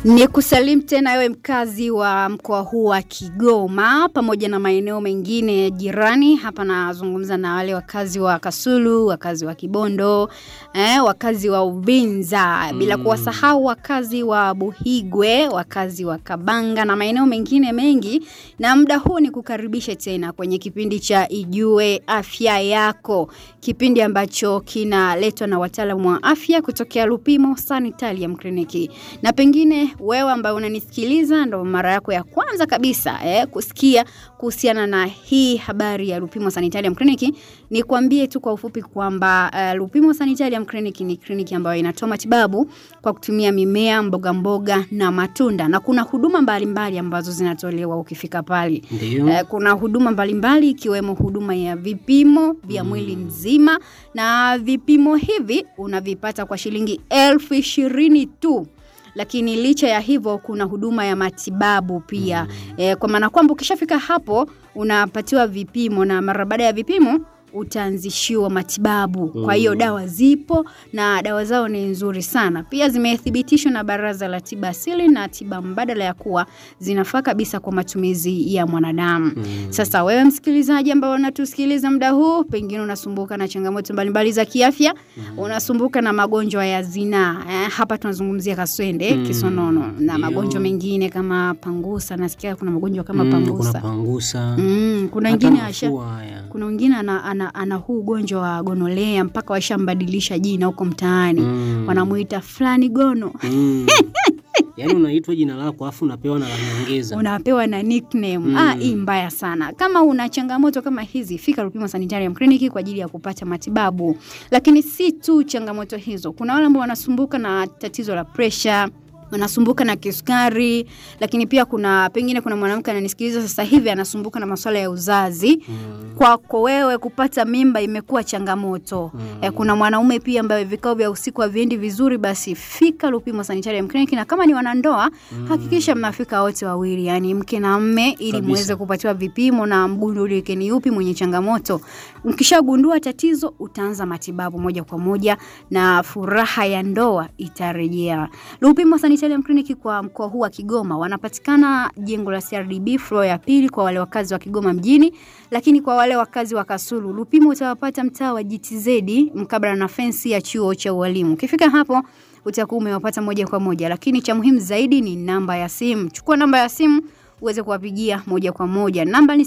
Ni kusalimu tena wewe mkazi wa mkoa huu wa Kigoma pamoja na maeneo mengine jirani. Hapa nazungumza na wale wakazi wa Kasulu, wakazi wa Kibondo, eh, wakazi wa Uvinza, bila kuwasahau wakazi wa Buhigwe, wakazi wa Kabanga na maeneo mengine mengi. Na muda huu ni kukaribisha tena kwenye kipindi cha Ijue Afya Yako, kipindi ambacho kinaletwa na wataalamu wa afya kutokea Lupimo Sanitarium Clinic. Na pengine wewe ambaye unanisikiliza ndo mara yako ya kwanza kabisa eh, kusikia kuhusiana na hii habari ya Lupimo Sanitarium Clinic, ni kuambie tu kwa ufupi kwamba uh, Lupimo Sanitarium Clinic ni kliniki ambayo inatoa matibabu kwa kutumia mimea, mboga mboga na matunda, na kuna huduma mbalimbali mbali ambazo zinatolewa ukifika pale. Ndio. Eh, kuna huduma mbalimbali ikiwemo huduma ya vipimo vya mwili mzima, na vipimo hivi unavipata kwa shilingi elfu ishirini tu lakini licha ya hivyo kuna huduma ya matibabu pia mm. E, kwa maana kwamba ukishafika hapo unapatiwa vipimo na mara baada ya vipimo utaanzishiwa matibabu. Kwa hiyo dawa zipo na dawa zao ni nzuri sana, pia zimethibitishwa na Baraza la Tiba Asili na Tiba Mbadala ya kuwa zinafaa kabisa kwa matumizi ya mwanadamu. Sasa wewe msikilizaji ambao unatusikiliza muda huu, pengine unasumbuka na changamoto mbalimbali za kiafya, unasumbuka na magonjwa ya zinaa eh, hapa tunazungumzia kaswende, kisonono na Ndio. magonjwa mengine kama pangusa. Nasikia kuna magonjwa kama Mm, kuna pangusa pangusa. mm, kuna Hata wengine asha mafua haya. kuna wengine ana, ana, ana huu ugonjwa wa gonolea mpaka washambadilisha jina huko mtaani Mm. wanamuita fulani gono Mm. Yaani unaitwa jina lako afu unapewa na la nyongeza. unapewa na nickname ah, hii mbaya sana. Kama una changamoto kama hizi, fika Lupimo Sanitarium Clinic kwa ajili ya kupata matibabu. Lakini si tu changamoto hizo, kuna wale ambao wanasumbuka na tatizo la pressure wanasumbuka na kisukari, lakini pia kuna pengine kuna mwanamke ananisikiliza sasa hivi anasumbuka na masuala ya uzazi. Kwako wewe kupata mimba imekuwa changamoto. Eh, kuna mwanaume pia ambaye vikao vya usiku haviendi vizuri, basi fika Lupimo Sanitarium Clinic, na kama ni wanandoa hakikisha mnafika wote wawili, yani mke na mme, ili Kabisa. muweze kupatiwa vipimo na mgundulike ni yupi mwenye changamoto. Mkishagundua tatizo, utaanza matibabu moja kwa moja na furaha ya ndoa itarejea. Lupimo Sanitarium Clinic kwa mkoa huu wa Kigoma wanapatikana jengo la CRDB floor ya pili kwa wale wakazi wa Kigoma mjini, lakini kwa wale wakazi wa Kasulu, Lupimo utawapata mtaa wa GTZ mkabala na fensi ya chuo cha ualimu. Ukifika hapo utakuwa umewapata moja kwa moja, lakini cha muhimu zaidi ni namba ya simu. Chukua namba ya simu uweze kuwapigia moja kwa moja. Namba ni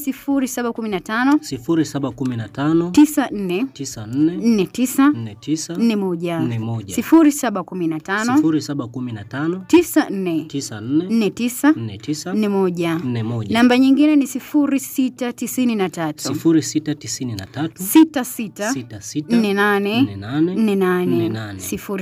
0715 0715 94 94 49 49 41 41 0715 0715 94 94 49 49 41. 41 Namba nyingine ni 0693 0693 66 66 48 48 48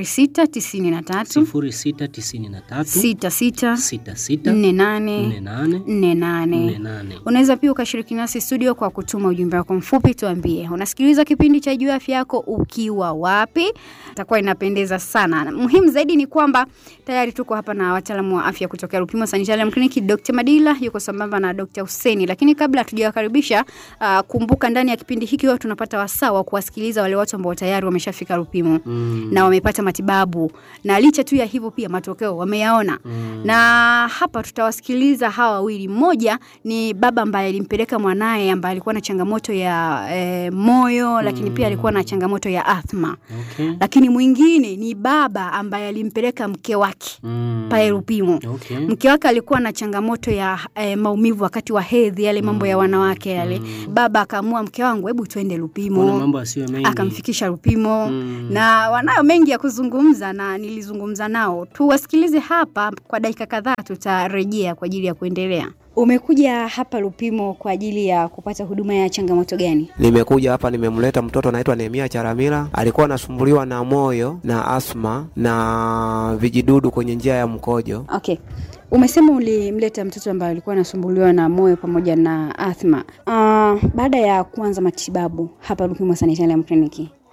0693 0693 66 66 48 48 48. 48 Unaweza pia ukashiriki nasi studio kwa kutuma ujumbe wako mfupi, tuambie unasikiliza kipindi cha Juu ya Afya Yako ukiwa wapi. Itakuwa inapendeza sana. Muhimu zaidi ni kwamba tayari tuko hapa na wataalamu wa afya kutokea Lupimo Sanitarium Clinic. Dr. Madila yuko sambamba na Dr. Huseni, lakini kabla hatujawakaribisha, uh, kumbuka ndani ya kipindi hiki huwa tunapata wasaa wa kuwasikiliza wale watu ambao tayari wameshafika Lupimo Mm. na wamepata matibabu, na licha tu ya hivyo pia matokeo wameyaona Mm. na hapa tutawasikiliza hawa wawili. Mmoja ni baba ambaye alimpeleka mwanaye ambaye alikuwa na changamoto ya eh, moyo, lakini pia alikuwa na changamoto ya athma. Okay. Lakini mwingine ni baba ambaye alimpeleka mke wake Mm. pale Lupimo. Okay. Mke wake alikuwa na changamoto ya eh, maumivu wakati wa hedhi, yale mambo ya wanawake yale. Baba akaamua, mke wangu, hebu tuende Kuna Lupimo mambo asiyo mengi. akamfikisha Lupimo Mm. na wanayo mengi ya kuzungumza na nilizungumza nao. Tuwasikilize hapa kwa dakika kadhaa, tutarejea kwa ajili ya kuendelea. Umekuja hapa Lupimo kwa ajili ya kupata huduma ya changamoto gani? Nimekuja hapa nimemleta mtoto anaitwa Nehemia Charamila, alikuwa anasumbuliwa na moyo na asma na vijidudu kwenye njia ya mkojo. Okay, umesema ulimleta mtoto ambaye alikuwa anasumbuliwa na moyo pamoja na athma. Uh, baada ya kuanza matibabu hapa Lupimo Sanitarium Clinic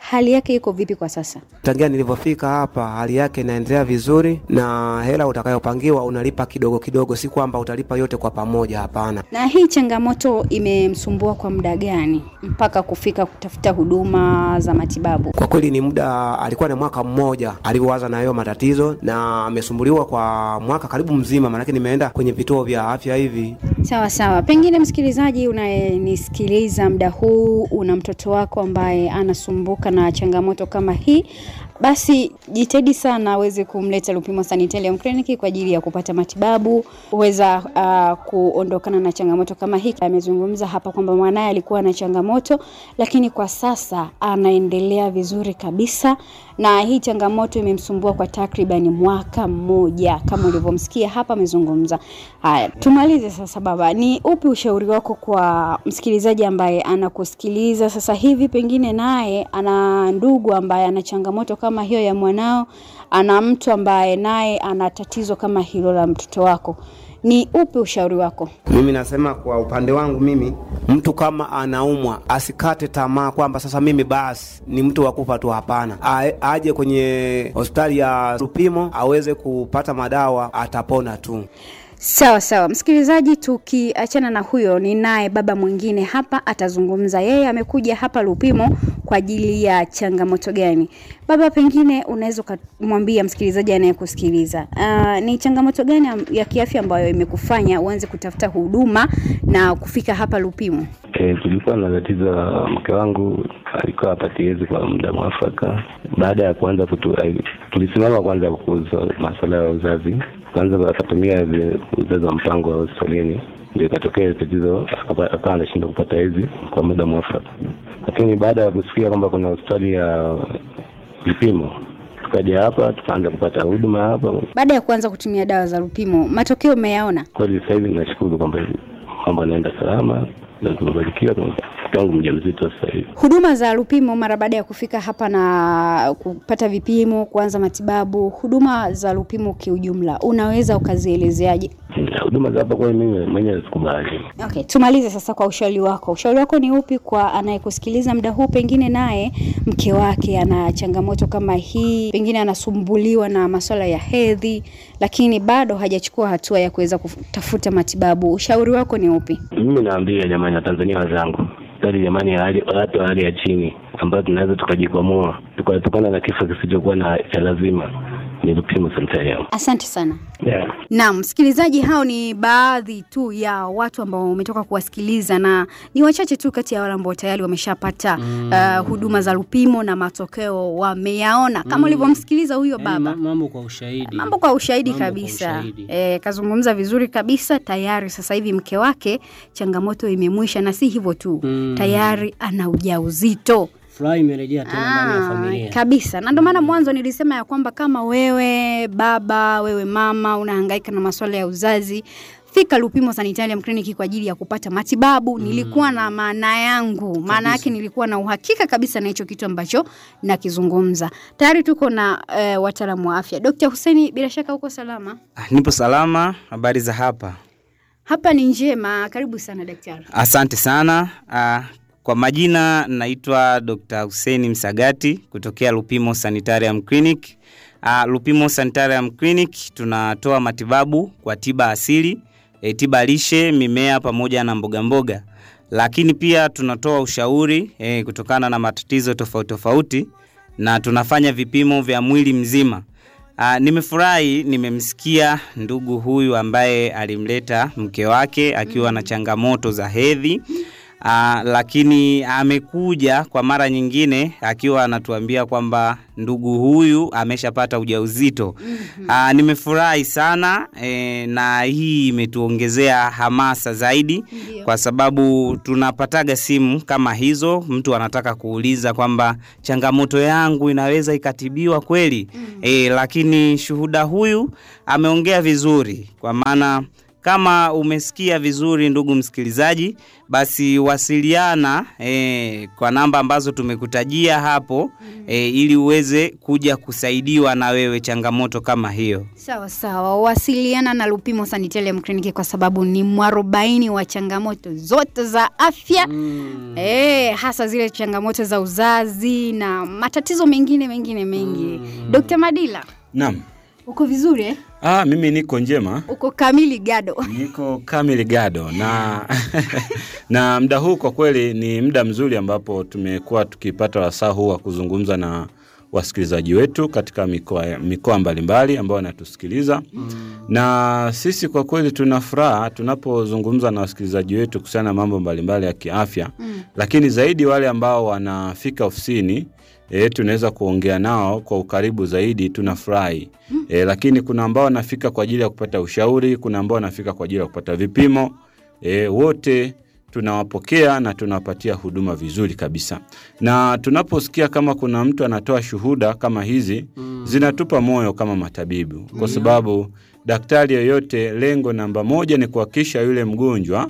hali yake iko vipi kwa sasa? Tangia nilivyofika hapa, hali yake inaendelea vizuri, na hela utakayopangiwa unalipa kidogo kidogo, si kwamba utalipa yote kwa pamoja, hapana. Na hii changamoto imemsumbua kwa muda gani mpaka kufika kutafuta huduma za matibabu? Kwa kweli ni muda, alikuwa na mwaka mmoja alivyoanza na hayo matatizo, na amesumbuliwa kwa mwaka karibu mzima, maanake nimeenda kwenye vituo vya afya hivi. Sawa sawa, pengine msikilizaji unayenisikiliza muda huu, una mtoto wako ambaye anasumbuka na changamoto kama hii, basi jitahidi sana aweze kumleta Lupimo Sanitarium Clinic kwa ajili ya kupata matibabu, huweza uh, kuondokana na changamoto kama hii. Amezungumza hapa kwamba mwanaye alikuwa na changamoto, lakini kwa sasa anaendelea vizuri kabisa, na hii changamoto imemsumbua kwa takribani mwaka mmoja, kama ulivyomsikia hapa amezungumza. Haya, tumalize sasa. Baba, ni upi ushauri wako kwa msikilizaji ambaye anakusikiliza sasa hivi, pengine naye ana ndugu ambaye ana changamoto kama hiyo ya mwanao, ana mtu ambaye naye ana tatizo kama hilo la mtoto wako, ni upi ushauri wako? Mimi nasema kwa upande wangu mimi, mtu kama anaumwa asikate tamaa kwamba sasa mimi basi ni mtu wa kufa tu. Hapana, A- aje kwenye hospitali ya Lupimo aweze kupata madawa, atapona tu. Sawa sawa, msikilizaji, tukiachana na huyo, ni naye baba mwingine hapa atazungumza. Yeye amekuja hapa Lupimo kwa ajili ya changamoto gani? Baba, pengine unaweza ukamwambia msikilizaji anayekusikiliza, uh, ni changamoto gani am- ya kiafya ambayo imekufanya uanze kutafuta huduma na kufika hapa Lupimo? E, tulikuwa na tatizo la mke wangu alikuwa hapati hedhi kwa muda mwafaka. Baada ya kuanza kutu, ai- tulisimama kwanza kuuza masuala ya uzazi, kwanza akatumia vile uzazi wa mpango wa hospitalini, ndio ikatokea tatizo, akapa- akawa anashindwa kupata hedhi kwa muda mwafaka. Lakini baada ya kusikia kwamba kuna hospitali ya vipimo, tukaja hapa tukaanza kupata huduma hapa. Baada ya kuanza kutumia dawa za Lupimo, matokeo umeyaona? Kweli sasa hivi ninashukuru kwamba mambo anaenda salama na tumebarikiwa, mke wangu mjamzito sasa hivi. Huduma za Lupimo mara baada ya kufika hapa na kupata vipimo, kuanza matibabu, huduma za Lupimo kiujumla unaweza ukazielezeaje? Na huduma za hapa kweli mimi mwenyewe sikubali. Okay, tumalize sasa kwa ushauri wako. Ushauri wako ni upi kwa anayekusikiliza muda huu, pengine naye mke wake ana changamoto kama hii, pengine anasumbuliwa na masuala ya hedhi, lakini bado hajachukua hatua ya kuweza kutafuta matibabu. Ushauri wako ni upi? Mimi naambia jamani, Watanzania wenzangu, hali jamani ya hali watu wa hali ya chini ambayo tunaweza tukajikwamua tukatokana na kifo kisichokuwa na cha lazima ni Lupimo Sanitarium. Asante sana. Yeah. Naam, msikilizaji, hao ni baadhi tu ya watu ambao umetoka kuwasikiliza na ni wachache tu kati ya wale ambao tayari wameshapata uh, huduma za Lupimo na matokeo wameyaona, kama ulivyomsikiliza huyo Yaani baba. ma- mambo kwa ushahidi. Mambo kwa ushahidi Mambo kwa kabisa. ushahidi. E, kazungumza vizuri kabisa. Tayari sasa hivi mke wake changamoto imemwisha, na si hivyo tu Mm. tayari ana ujauzito. Furaha imerejea tena ndani ya Ah, familia. kabisa na ndio maana mwanzo nilisema ya kwamba kama wewe baba wewe mama unahangaika na masuala ya uzazi fika Lupimo Sanitarium Clinic kwa ajili ya kupata matibabu. Nilikuwa na maana yangu, maana yake nilikuwa na uhakika kabisa na hicho kitu ambacho nakizungumza. Tayari tuko na eh, wataalamu wa afya. Dr. Huseni, bila shaka uko salama? Ah, Nipo salama. Habari za hapa? Hapa ni njema. Karibu sana daktari. Asante sana. Ah, Kwa majina naitwa Dr. Hussein Msagati kutokea Lupimo Sanitarium Clinic. Ah, Lupimo Sanitarium Clinic tunatoa matibabu kwa tiba asili, e, tiba lishe, mimea pamoja na mboga mboga. Lakini pia tunatoa ushauri e, kutokana na matatizo tofauti tofauti na tunafanya vipimo vya mwili mzima. Ah, nimefurahi nimemsikia ndugu huyu ambaye alimleta mke wake akiwa na changamoto za hedhi. Aa, lakini amekuja kwa mara nyingine akiwa anatuambia kwamba ndugu huyu ameshapata ujauzito. Aa, nimefurahi sana e, na hii imetuongezea hamasa zaidi Ndio. kwa sababu tunapataga simu kama hizo, mtu anataka kuuliza kwamba changamoto yangu inaweza ikatibiwa kweli? E, lakini shuhuda huyu ameongea vizuri kwa maana kama umesikia vizuri ndugu msikilizaji, basi wasiliana e, kwa namba ambazo tumekutajia hapo e, ili uweze kuja kusaidiwa na wewe changamoto kama hiyo. Sawa sawa, wasiliana na Lupimo Sanitarium Clinic kwa sababu ni mwarobaini wa changamoto zote za afya mm. E, hasa zile changamoto za uzazi na matatizo mengine mengine mengi mm. Dr. Madila, Naam. uko vizuri eh? Ah, mimi niko njema. Uko kamili gado Niko kamili gado na na muda huu kwa kweli ni muda mzuri ambapo tumekuwa tukipata wasaa huu wa kuzungumza na wasikilizaji wetu katika mikoa mikoa mbalimbali ambao wanatusikiliza mm. na sisi kwa kweli tuna furaha tunapozungumza na wasikilizaji wetu kuhusiana na mambo mbalimbali ya kiafya mm. lakini zaidi wale ambao wanafika ofisini E, tunaweza kuongea nao kwa ukaribu zaidi, tunafurahi mm. E, lakini kuna ambao wanafika kwa ajili ya kupata ushauri, kuna ambao wanafika kwa ajili ya kupata vipimo e, wote tunawapokea na tunawapatia huduma vizuri kabisa, na tunaposikia kama kuna mtu anatoa shuhuda kama hizi mm. zinatupa moyo kama matabibu, kwa sababu daktari yoyote, lengo namba moja ni kuhakikisha yule mgonjwa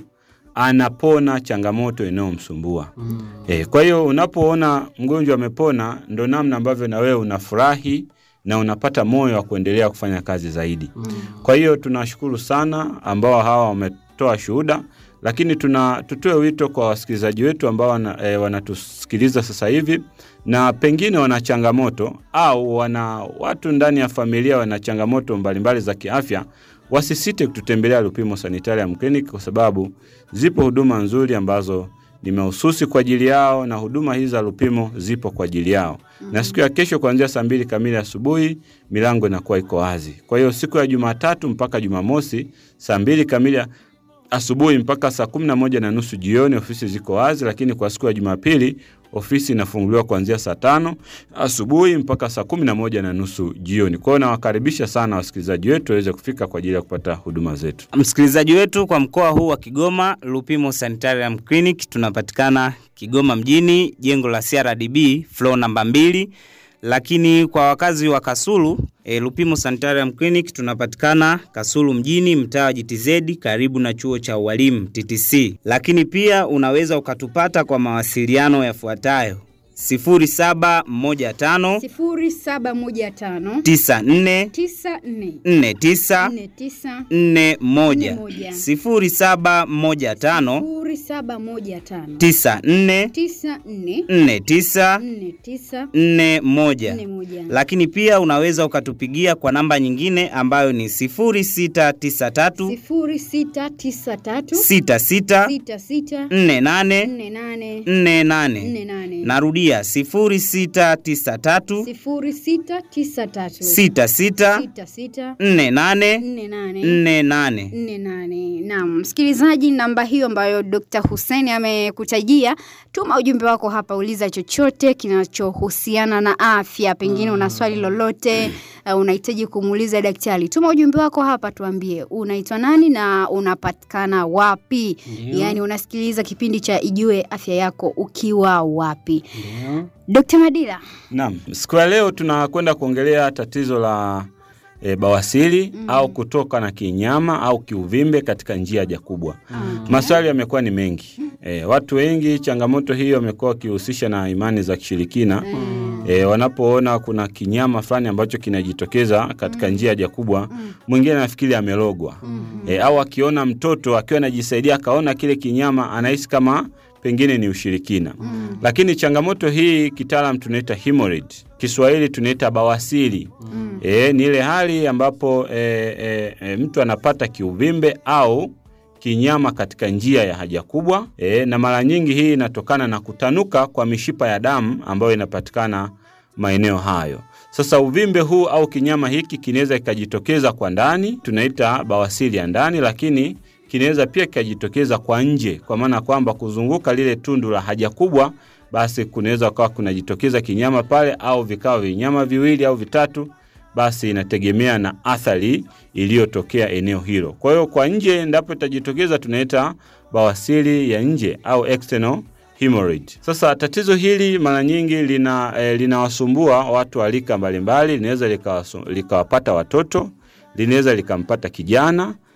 anapona changamoto inayomsumbua mm. E, kwa hiyo unapoona mgonjwa amepona, ndo namna ambavyo na wewe unafurahi na unapata moyo wa kuendelea kufanya kazi zaidi mm. Kwa hiyo tunashukuru sana ambao hawa wametoa shuhuda, lakini tuna tutoe wito kwa wasikilizaji wetu ambao wana, e, wanatusikiliza sasa hivi na pengine wana changamoto au wana watu ndani ya familia wana changamoto mbalimbali za kiafya wasisite kututembelea Lupimo Sanitarium Clinic kwa sababu zipo huduma nzuri ambazo ni mahususi kwa ajili yao, na huduma hizi za Lupimo zipo kwa ajili yao. mm -hmm. Na siku ya kesho kuanzia saa mbili kamili asubuhi milango inakuwa iko wazi. Kwa hiyo siku ya Jumatatu mpaka Jumamosi saa mbili kamili asubuhi mpaka saa kumi na moja na nusu jioni ofisi ziko wazi, lakini kwa siku ya Jumapili ofisi inafunguliwa kuanzia saa tano asubuhi mpaka saa kumi na moja na nusu jioni. Kwa hiyo nawakaribisha sana wasikilizaji wetu waweze kufika kwa ajili ya kupata huduma zetu. Msikilizaji wetu kwa mkoa huu wa Kigoma, Lupimo Sanitarium Clinic tunapatikana Kigoma mjini, jengo la CRDB floor namba mbili lakini kwa wakazi wa Kasulu e, Lupimo Sanitarium Clinic tunapatikana Kasulu mjini, mtaa wa GTZ karibu na chuo cha ualimu TTC. Lakini pia unaweza ukatupata kwa mawasiliano yafuatayo 0715 sifuri saba moja tano 94 tisa nne 49 nne tisa 41 Nne 0715 sifuri saba moja tano 94 tisa nne 49 nne tisa 41 nne moja lakini pia unaweza ukatupigia kwa namba nyingine ambayo ni 0693 sifuri sita tisa tatu 66 sita sita 48 nne nane 48 nne nane narudia 0693 sifuri sita tisa tatu 66 sita sita 48 nne nane 48 nne nane. Naam, msikilizaji, namba hiyo ambayo Dr. Hussein amekutajia, tuma ujumbe wako hapa, uliza chochote kinachohusiana na afya, pengine una swali lolote uh, unahitaji kumuuliza daktari, tuma ujumbe wako hapa, tuambie unaitwa nani na unapatikana wapi. Ndio. Yaani unasikiliza kipindi cha Ijue Afya Yako ukiwa wapi. Ndio. Dr. Madila, Naam, siku ya leo tunakwenda kuongelea tatizo la e, bawasiri mm. au kutoka na kinyama au kiuvimbe katika njia haja kubwa. Maswali yamekuwa ni mengi e, watu wengi changamoto hiyo wamekuwa wakihusisha na imani za kishirikina e, wanapoona kuna kinyama fulani ambacho kinajitokeza katika njia haja kubwa, mwingine anafikiri amelogwa e, au akiona mtoto akiwa anajisaidia akaona kile kinyama anahisi kama pengine ni ushirikina mm. Lakini changamoto hii kitaalam tunaita hemorrhoid, Kiswahili tunaita bawasiri mm. E, ni ile hali ambapo e, e, e, mtu anapata kiuvimbe au kinyama katika njia ya haja kubwa e, na mara nyingi hii inatokana na kutanuka kwa mishipa ya damu ambayo inapatikana maeneo hayo. Sasa uvimbe huu au kinyama hiki kinaweza kikajitokeza kwa ndani, tunaita bawasiri ya ndani, lakini kinaweza pia kikajitokeza kwa nje, kwa maana kwamba kuzunguka lile tundu la haja kubwa, basi kunaweza kuwa kunajitokeza kinyama pale, au vikawa vinyama viwili au vitatu, basi inategemea na athari iliyotokea eneo hilo. Kwa hiyo kwa nje, endapo itajitokeza, tunaita bawasiri ya nje au external hemorrhoid. Sasa tatizo hili mara nyingi lina eh, linawasumbua watu wa rika mbalimbali, linaweza likawasu- likawapata watoto, linaweza likampata kijana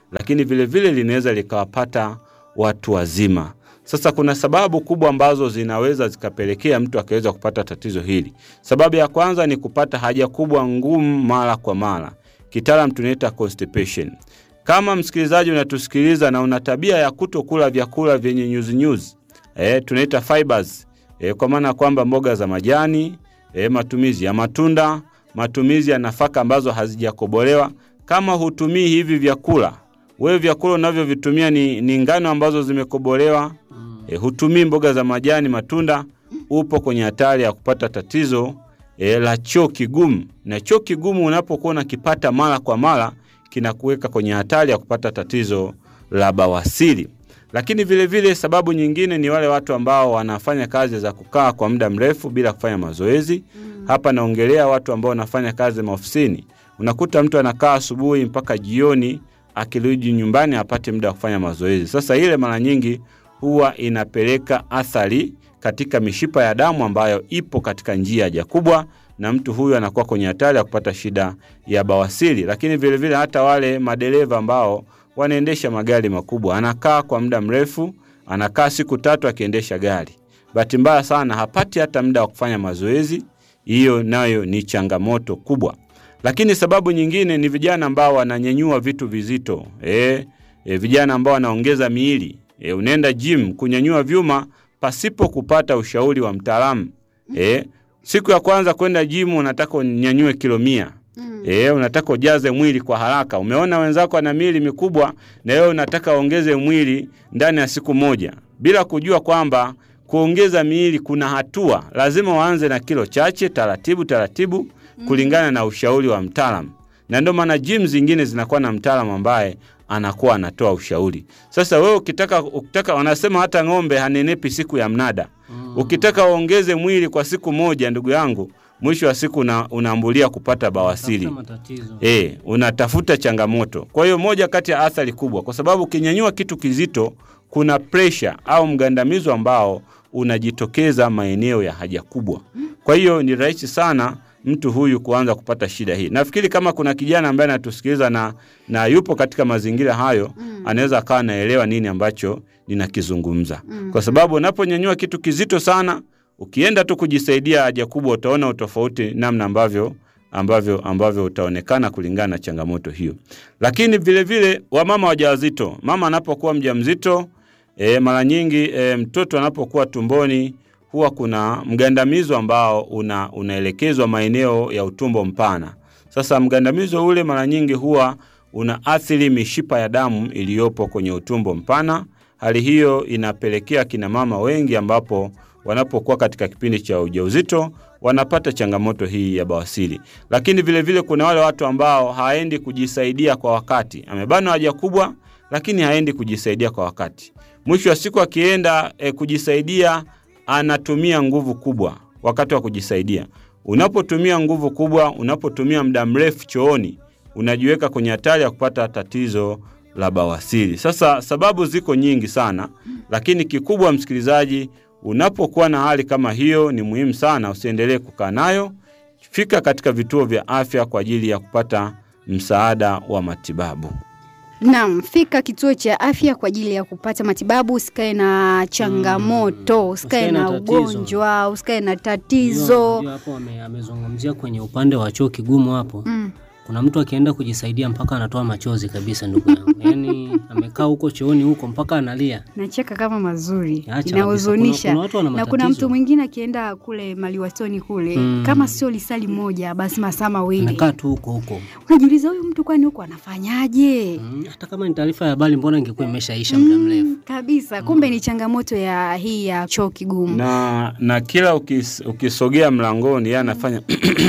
lakini vile vile linaweza likawapata watu wazima. Sasa kuna sababu kubwa ambazo zinaweza zikapelekea mtu akaweza kupata tatizo hili. Sababu ya kwanza ni kupata haja kubwa ngumu mara kwa mara, kitaalam tunaita constipation. Kama msikilizaji unatusikiliza na una tabia ya kutokula vyakula vyenye nyuzinyuzi e, tunaita fibers e, kwa maana kwamba mboga za majani e, matumizi ya matunda, matumizi ya nafaka ambazo hazijakobolewa. Kama hutumii hivi vyakula, wewe vyakula unavyovitumia ni, ni ngano ambazo zimekobolewa e, hutumii mboga za majani, matunda, upo kwenye hatari ya kupata tatizo e, la choo kigumu. Na choo kigumu unapokuwa unakipata mara kwa mara, kinakuweka kwenye hatari ya kupata tatizo la bawasiri. Lakini vile vile sababu nyingine ni wale watu ambao wanafanya kazi za kukaa kwa muda mrefu bila kufanya mazoezi. Hapa naongelea watu ambao wanafanya kazi maofisini. Unakuta mtu anakaa asubuhi mpaka jioni, akirudi nyumbani apate muda wa kufanya mazoezi. Sasa ile mara nyingi huwa inapeleka athari katika mishipa ya damu ambayo ipo katika njia haja kubwa, na mtu huyu anakuwa kwenye hatari ya kupata shida ya bawasiri. Lakini vilevile vile hata wale madereva ambao wanaendesha magari makubwa, anakaa kwa muda mrefu, anakaa siku tatu akiendesha gari, bahati mbaya sana hapati hata muda wa kufanya mazoezi. Hiyo nayo ni changamoto kubwa. Lakini sababu nyingine ni vijana ambao wananyanyua vitu vizito e, e, vijana ambao wanaongeza miili e, unaenda gym kunyanyua vyuma pasipo kupata ushauri wa mtaalamu e, siku ya kwanza kwenda gym unataka unyanyue kilo mia E, unataka ujaze mwili kwa haraka. Umeona wenzako ana miili mikubwa na wewe unataka uongeze mwili ndani ya siku moja, bila kujua kwamba kuongeza miili kuna hatua, lazima waanze na kilo chache, taratibu taratibu, kulingana na ushauri wa mtaalamu. Na ndio maana gym zingine zinakuwa na mtaalamu ambaye anakuwa anatoa ushauri. Sasa wewe ukitaka, ukitaka wanasema hata ng'ombe hanenepi siku ya mnada. Ukitaka uongeze mwili kwa siku moja, ndugu yangu, mwisho wa siku una, unaambulia kupata bawasiri. Tafuta matatizo. E, unatafuta changamoto. Kwa hiyo moja kati ya athari kubwa, kwa sababu ukinyanyua kitu kizito, kuna presha au mgandamizo ambao unajitokeza maeneo ya haja kubwa. Kwa hiyo ni rahisi sana mtu huyu kuanza kupata shida hii. Nafikiri kama kuna kijana ambaye anatusikiliza na, na yupo katika mazingira hayo mm. anaweza akawa anaelewa nini ambacho ninakizungumza mm. kwa sababu unaponyanyua kitu kizito sana, ukienda tu kujisaidia haja kubwa, utaona utofauti namna ambavyo ambavyo ambavyo utaonekana kulingana na changamoto hiyo. Lakini vile vile wamama wajawazito, mama anapokuwa mjamzito e, mara nyingi e, mtoto anapokuwa tumboni huwa kuna mgandamizo ambao una, unaelekezwa maeneo ya utumbo mpana. Sasa mgandamizo ule mara nyingi huwa unaathiri mishipa ya damu iliyopo kwenye utumbo mpana. Hali hiyo inapelekea kina mama wengi ambapo wanapokuwa katika kipindi cha ujauzito wanapata changamoto hii ya bawasiri. Lakini vile vile kuna wale watu ambao haendi kujisaidia kwa wakati, amebanwa haja kubwa, lakini haendi kujisaidia kwa wakati. Mwisho wa siku akienda e, kujisaidia anatumia nguvu kubwa wakati wa kujisaidia. Unapotumia nguvu kubwa, unapotumia muda mrefu chooni, unajiweka kwenye hatari ya kupata tatizo la bawasiri. Sasa sababu ziko nyingi sana, lakini kikubwa, msikilizaji, unapokuwa na hali kama hiyo, ni muhimu sana usiendelee kukaa nayo. Fika katika vituo vya afya kwa ajili ya kupata msaada wa matibabu. Naam, fika kituo cha afya kwa ajili ya kupata matibabu. Usikae na changamoto, usikae Usikae na na tatizo. ugonjwa, usikae na Ndio- tatizo. ndio hapo ame- amezungumzia kwenye upande wa choo kigumu hapo Mm. kuna mtu akienda kujisaidia mpaka anatoa machozi kabisa, ndugu yangu. Yaani amekaa huko chooni huko mpaka analia. Nacheka kama mazuri, Acha kabisa. inahuzunisha. Kuna- kuna watu wana na kuna matatizo. mtu mwingine akienda kule maliwatoni kule Mm. kama sio lisali moja basi masaa mawili, Anakaa tu huko huko. unajiuliza huyu mtu kwani huko anafanyaje? Mm, hata kama ni taarifa ya habari, mbona ingekuwa imeshaisha muda mrefu? Mm, kabisa. Kumbe ni changamoto ya hii ya choo kigumu. na na kila ukis, ukisogea mlangoni yeye anafanya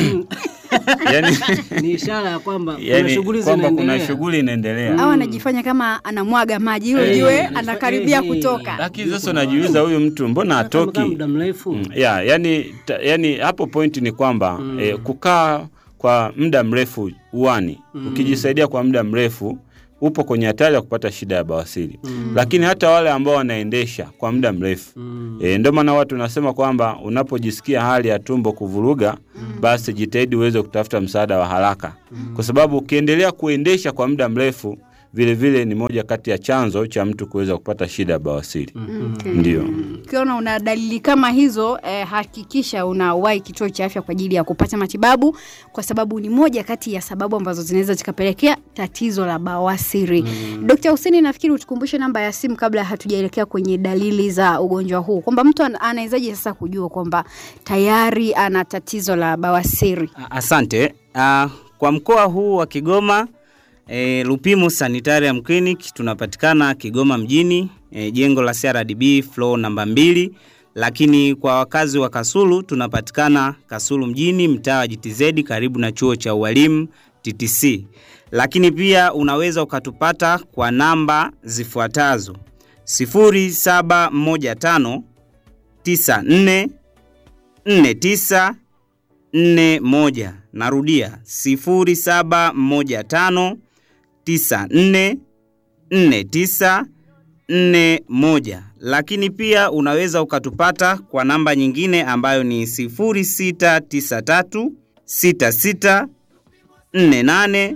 yani, Ni ishara ya kwamba kuna yani shughuli kwamba kuna zinaendelea. shughuli inaendelea. au anajifanya kama anamwaga maji ili Eh, ujue eh, anakaribia eh, kutoka. Lakini sasa unajiuliza huyu mtu mbona Hata kama atoki? muda mrefu. Mm, ya, yani, ta, yani hapo pointi ni kwamba eh, kukaa kwa muda mrefu uani ukijisaidia kwa muda mrefu upo kwenye hatari ya kupata shida ya bawasiri lakini hata wale ambao wanaendesha kwa muda mrefu Mm. E, ndio maana watu nasema kwamba unapojisikia hali ya tumbo kuvuruga basi jitahidi uweze kutafuta msaada wa haraka kwa sababu ukiendelea kuendesha kwa muda mrefu vile vile ni moja kati ya chanzo cha mtu kuweza kupata shida ya bawasiri. Okay. Ndio. Ukiona una dalili kama hizo eh, hakikisha unawahi kituo cha afya kwa ajili ya kupata matibabu, kwa sababu ni moja kati ya sababu ambazo zinaweza zikapelekea tatizo la bawasiri. Mm. Dkt. Hussein, nafikiri utukumbushe namba ya simu kabla hatujaelekea kwenye dalili za ugonjwa huu, kwamba mtu ana- anawezaje sasa kujua kwamba tayari ana tatizo la bawasiri? A- Asante. Uh, kwa mkoa huu wa Kigoma e, Lupimo Sanitarium Clinic tunapatikana Kigoma mjini e, jengo la CRDB floor namba mbili, lakini kwa wakazi wa Kasulu tunapatikana Kasulu mjini mtaa wa GTZ karibu na chuo cha ualimu TTC. Lakini pia unaweza ukatupata kwa namba zifuatazo 0715 94 49 nne moja narudia sifuri saba moja tano tisa nne nne tisa nne moja lakini pia unaweza ukatupata kwa namba nyingine ambayo ni sifuri sita tisa tatu sita sita nne nane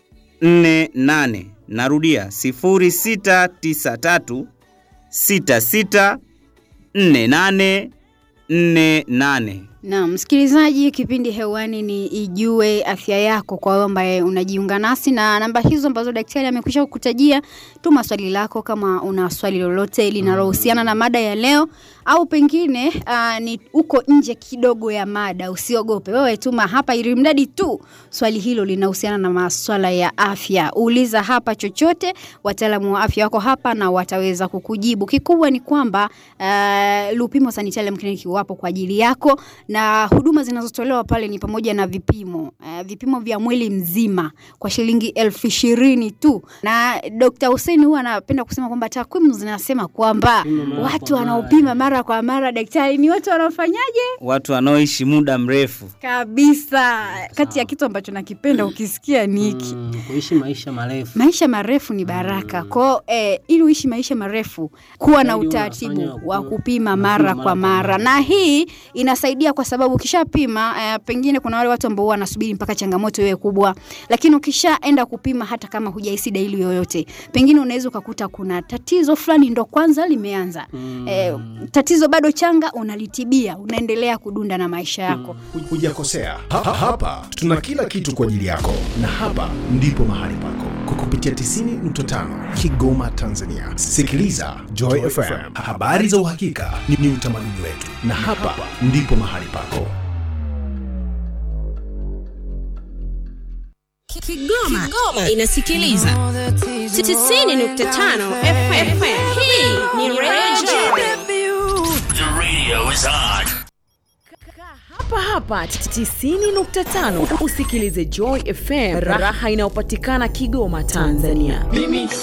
nne nane narudia sifuri sita tisa tatu sita sita nne nane nne nane Na msikilizaji, kipindi hewani ni Ijue Afya Yako, kwa wewe ambaye unajiunga nasi na namba hizo ambazo daktari amekwisha kukutajia. Tuma swali lako kama una swali lolote linalohusiana na mada ya leo, au pengine uh, ni uko nje kidogo ya mada, usiogope wewe, tuma hapa, ili mradi tu swali hilo linahusiana na maswala ya afya. Uliza hapa chochote, wataalamu wa afya wako hapa na wataweza kukujibu. Kikubwa ni kwamba uh, Lupimo Sanitarium Clinic wapo kwa ajili yako na huduma zinazotolewa pale ni pamoja na vipimo uh, vipimo vya mwili mzima kwa shilingi elfu ishirini tu. Na Dr. Hussein huwa anapenda kusema kwamba takwimu zinasema kwamba Pima mara watu kwa mara. wanaopima mara kwa mara, daktari, ni watu wanaofanyaje watu wanaoishi muda mrefu kabisa. Kati ya kitu ambacho nakipenda ukisikia ni hiki Mm, kuishi maisha marefu. maisha marefu ni baraka kwao eh, ili uishi maisha marefu kuwa na Zaidi utaratibu unafanya wa ku- kupima unapima mara mara kwa kwa mara mara. na hii inasaidia kwa sababu ukishapima eh, pengine kuna wale watu ambao huwa wanasubiri mpaka changamoto iwe kubwa lakini ukishaenda kupima hata kama hujahisi dalili yoyote pengine unaweza ukakuta kuna tatizo fulani ndo kwanza limeanza Mm. eh, tatizo bado changa unalitibia unaendelea kudunda na maisha yako hujakosea. Ha, ha, hapa tuna kila kitu kwa ajili yako, na hapa ndipo mahali pako kwa kupitia 90.5 Kigoma, Tanzania. Sikiliza Joy FM, habari za uhakika ni, ni utamaduni wetu, na hapa ndipo mahali pako. Kigoma, Kigoma inasikiliza 90.5 FM. Hii ni Radio hapa hapa 90.5 usikilize Joy FM, raha inayopatikana Kigoma, Tanzania. mimi